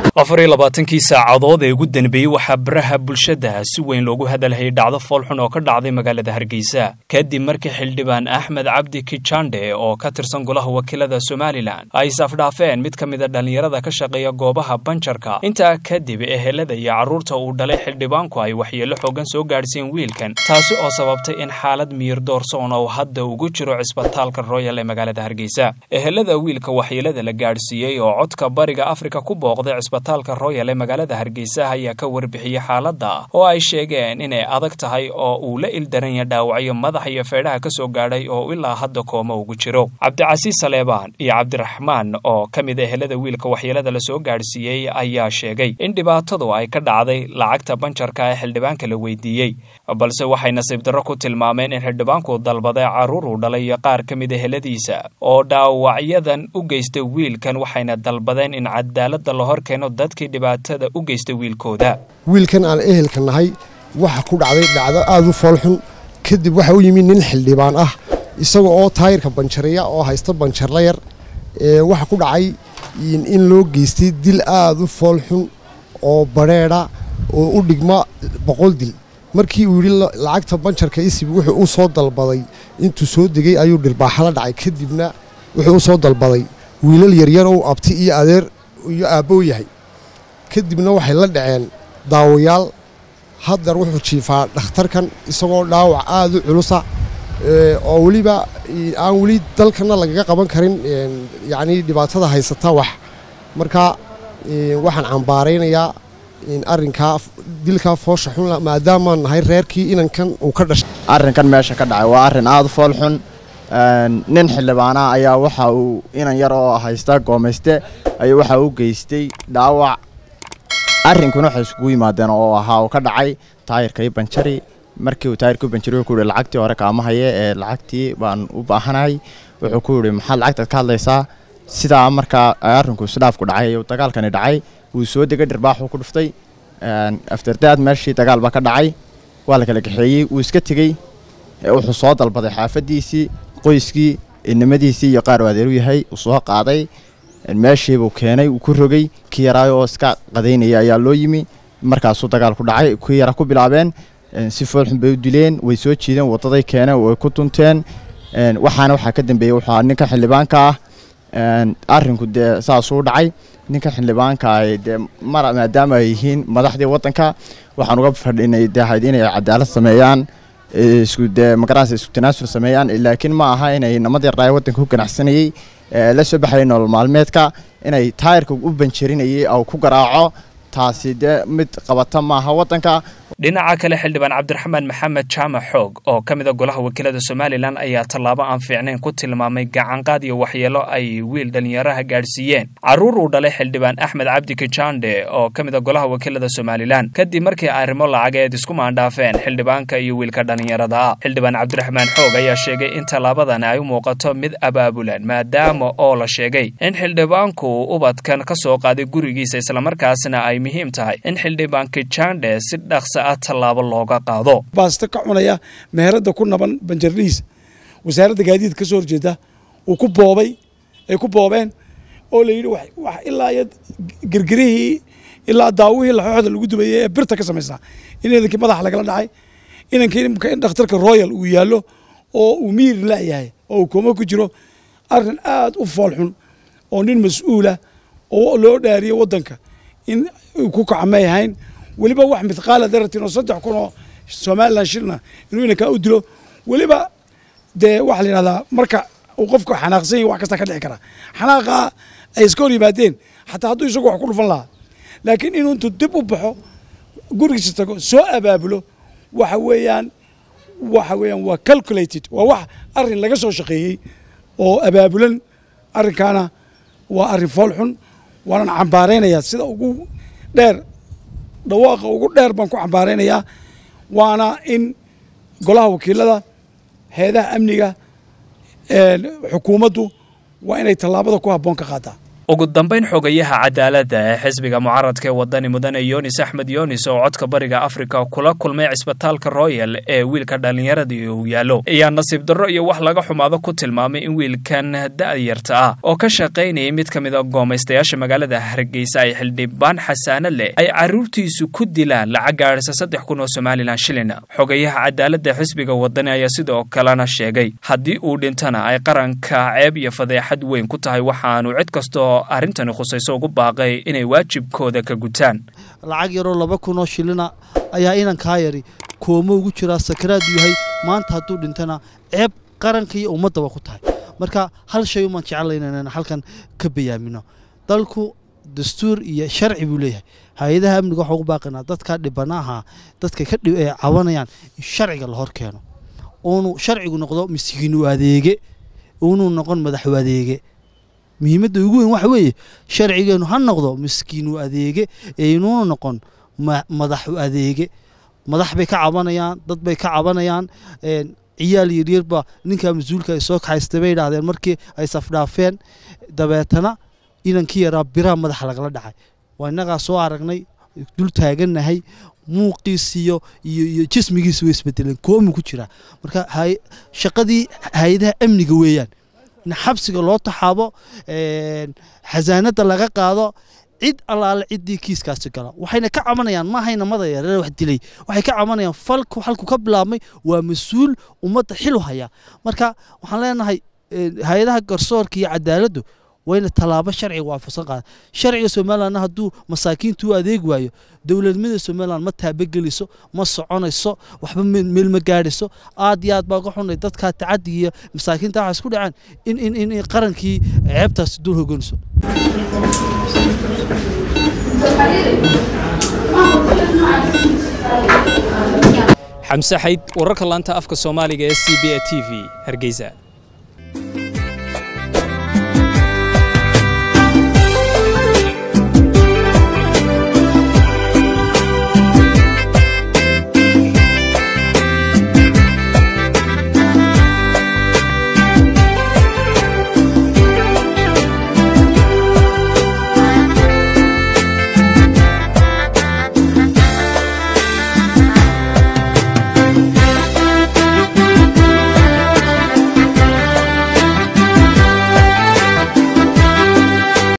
afar iyo labaatankii saacadood ee ugu danbeeyey waxaa baraha bulshada si weyn loogu hadalhayay dhacdo foolxun oo ka dhacday magaalada hargeysa kadib markii xildhibaan axmed cabdi kijande oo ka tirsan golaha wakiilada somalilan ay isafdhaafeen mid ka mida dhallinyarada ka shaqeeya goobaha banjarka intaa kadib ehelada iyo carruurta uu dhalay xildhibaanku ay waxyeello xoogan soo gaadhsiin wiilkan taasi oo sababtay in xaalad miyir doorsoon oo hadda ugu jiro cisbitaalka royal ee magaalada hargeysa ehelada wiilka waxyeelada la gaadhsiiyey oo codka bariga afrika ku booqday cisbitaalka royal ee magaalada hargeysa ayaa ka warbixiyey xaaladda oo ay sheegeen inay adag tahay oo uu la ildaranya dhaawacyo madaxa iyo feedhaha ka soo gaadhay oo ilaa hadda kooma ugu jiro cabdicasiis saleebaan iyo cabdiraxmaan oo ka mid ehelada wiilka waxyeelada la soo gaadhsiiyey ayaa sheegay in dhibaatadu ay ka dhacday lacagta banjarka ee xildhibaanka la weydiiyey balse waxay nasiib darro ku tilmaameen in xildhibaanku dalbaday carruur uu dhalay iyo qaar ka mid eheladiisa oo dhaawacyadan u geystay wiilkan waxayna dalbadeen in cadaaladda la hor keeno dadkii dhibaatada u geystay wiilkooda wiilkan aan ehelka nahay waxa ku dhacday dhacdo aada u foolxun kadib waxa u yimid nin xildhibaan ah isaga oo taayirka banjareeya oo haysta banjarla yar waxa ku dhacay in loo geystay dil aada u foolxun oo badrheedha oo u dhigma boqol dil markii uu yidhi lacagta banjarka isib wuxuu u soo dalbaday intuu soo degay ayuu dhirbaaxala dhacay kadibna wuxuu u soo dalbaday wiilal yaryar ou abti iyo adeer iyo aabbow yahay kadibna waxay la dhaceen daawayaal haddar wuxuu jiifaa dhakhtarkan isagoo dhaawac aada u culusa oo weliba aan weli dalkana lagaga qaban karin yacnii dhibaatada haysata wax marka waxaan cambaaraynayaa arrinkaa dilkaa foosha xun maadaamaan nahay reerkii inankan uu ka dhashay arrinkan meesha ka dhacay waa arrin aada u fool xun nin xildhibaana ayaa waxa uu inan yar oo haysta goomayste ayaa waxa u geystay dhaawac arrinkuna waxay isugu yimaadeen oo ahaa uu ka dhacay taayirkai banjari markii uu taayirka u banjari wuxuu yihi lacagtii hore kaama haye ee lacagtii baan u baahanahay wuxuu ku yidhi maxaad lacagtaad ka hadlaysaa sidaa markaa arrinku isdhaafku dhacay uu dagaalkani dhacay wuu soo degay dhirbaaxuu ku dhuftay afterdaad meeshii dagaal baa ka dhacay waa la kala kaxeeyey wuu iska tegey wuxuu soo dalbaday xaafaddiisii qoyskii inamadiisii iyo qaar u adeeru yahay uu soo qaaday meeshiibuu keenay uu ku rogay kii yaraayo oo iska qadaynaya ayaa loo yimi markaasuu dagaal ku dhacay kii yara ku bilaabeen si foolxun bay u dileen way soo jiideen wadaday keeneen way ku tunteen waxaana waxaa ka dambeeyey wuxuu ninka xildhibaanka ah arrinku dee saasuu dhacay ninka xildhibaanka dee mar maadaama ay yihiin madaxdii waddanka waxaan uga fadhinay dee ahayd inay cadaalad sameeyaan isku dee magaranaysa isku tanaasul sameeyaan laakiin ma aha inay namad yaraaye waddanka ku ganacsanayey la soo baxayay nolol maalmeedka inay taayirka u banjarinayay oo ku garaaco taasi dee mid qabata maaha waddanka dhinaca kale xildhibaan cabdiraxmaan maxamed jaamac xoog oo ka mida golaha wakiilada somalilan ayaa tallaabo aan fiicnayn ku tilmaamay gacanqaad iyo waxyeelo ay wiil dhallinyaraha gaadhsiiyeen carruur uu dhalay xildhibaan axmed cabdi kijande oo ka mida golaha wakiilada somalilan kadib markii arrimo lacageed isku maandhaafeen xildhibaanka iyo wiilka dhallinyarada ah xildhibaan cabdiraxmaan xoog ayaa sheegay in tallaabadani ay u muuqato mid abaabulan maadaama oo la sheegay in xildhibaanku uu ubadkan ka soo qaaday gurigiisa islamarkaasna ay muhiim tahay in xildhibaan kijande si dhaqsa tallaabo looga qaado baasto ka cunaya meherada ku naban banjarlihiisa wasaaradda gaadiid ka soo horjeeda uu ku boobay ay ku boobeen oo la yidhi wax ilaa iyo gergerihii ilaa daawihii laxooxda lagu dubayay ee birta ka samaysnaa in idankii madaxa lagala dhacay inankii in dhakhtarka royal uu yaallo oo uu miir laayahay oo uu kooma ku jiro arrin aad u foolxun oo nin mas-uulah oo loo dhaariyo waddanka in uu ku kacmay ahayn weliba wax midqaala daratin oo saddex kun oo somalilan shilna inuu inankaa u dilo weliba dee waxaa la yidhahdaa marka uu qofku xanaaqsan yahy wax kasta ka dhici karaa xanaaqa ay iska hor yimaadeen xataa hadduu isagu wax ku dhufan lahaa laakiin inuu intuu dib u baxo gurigiisa tago soo abaabulo waxa weeyaan waxa weeyaan waa calculated waa wax arrin laga soo shaqeeyey oo abaabulan arrinkaana waa arrin fool xun waanan cambaaraynayaa sida ugu dheer dhawaaqa ugu dheer baan ku cambaaraynayaa waana in golaha wakiilada heedaha amniga xukuumaddu waa inay tallaabada ku habboon ka qaataa ugu dambayn xogayaha cadaaladda ee xisbiga mucaaradka ee wadani mudane yonis axmed yonis oo codka bariga afrika kula kulmay cisbitaalka royal ee wiilka dhallinyaradii uu yaallo ayaa nasiib darro iyo wax laga xumaado ku tilmaamay in wiilkan da'yarta ah oo ka shaqaynayay mid ka mid a goomaystayaasha magaalada hargeysa ay xildhibaan xasaano leh ay carruurtiisu ku dilaan lacag gaadhisa saddex kun oo somalilan shilin xogayaha cadaaladda xisbiga wadani ayaa sidoo kalena sheegay haddii uu dhintana ay qaranka ceeb iyo fadeexad weyn ku tahay waxaanu cid kastoo arrintani khusayso ugu baaqay inay waajibkooda ka gutaan lacag yaroo laba kunoo shilina ayaa inankaa yari koomo ugu jiraa sakaraadu yahay maanta hadduu dhintana ceeb qaranka iyo ummaddaba ku tahay marka hal shay umaan jeclayna inaan halkan ka bayaamino dalku dastuur iyo sharci buu leeyahay hay-adaha amniga waxaa ugu baaqinaa dadka dhibanaha dadka ka cabanayaan in sharciga la hor keeno uunu sharcigu noqdo miskiinu adeege uunuu noqon madaxu adeege muhiimadda ugu weyn waxa weeye sharcigeenu ha noqdo miskiinu adeege ee inuuna noqon madaxu adeege madax bay ka cabanayaan dad bay ka cabanayaan ciyaal yaryarba ninkaa mas-uulka ay soo kaxaystay bay idhahdeen markii ay safdhaafeen dabeetana inankii yaraa biraha madaxa lagala dhacay waa innagaa soo aragnay dul taagannahay muuqiisiyo iyo iyo jismigiisa way isbedeleen koomi ku jiraa marka shaqadii hay-adaha amniga weeyaan in xabsiga loo taxaabo xasaanada laga qaado cid allaale ciddii kiiskaasi gala waxayna ka cabanayaan maahayna madaya reer wax dilay waxay ka cabanayaan falku halku ka bilaabmay waa mas-uul ummadda xilu haya marka waxaan leenahay hay-adaha garsoorka iyo cadaaladdu wayna tallaabo sharciga waafaqsan qaada sharciga somalilandna hadduu masaakiintu u adeegi waayo dowladnimada somaliland ma taabageliso ma soconayso waxba meel ma gaadhiso aad iyo aad baa uga xunay dadkaa tacaddi iyo masaakiinta waxaa isku dhaceen in in in qarankii ceebtaasi dul hoganayso xamse xayd wararka laanta afka soomaaliga ee c b a t v hargeysa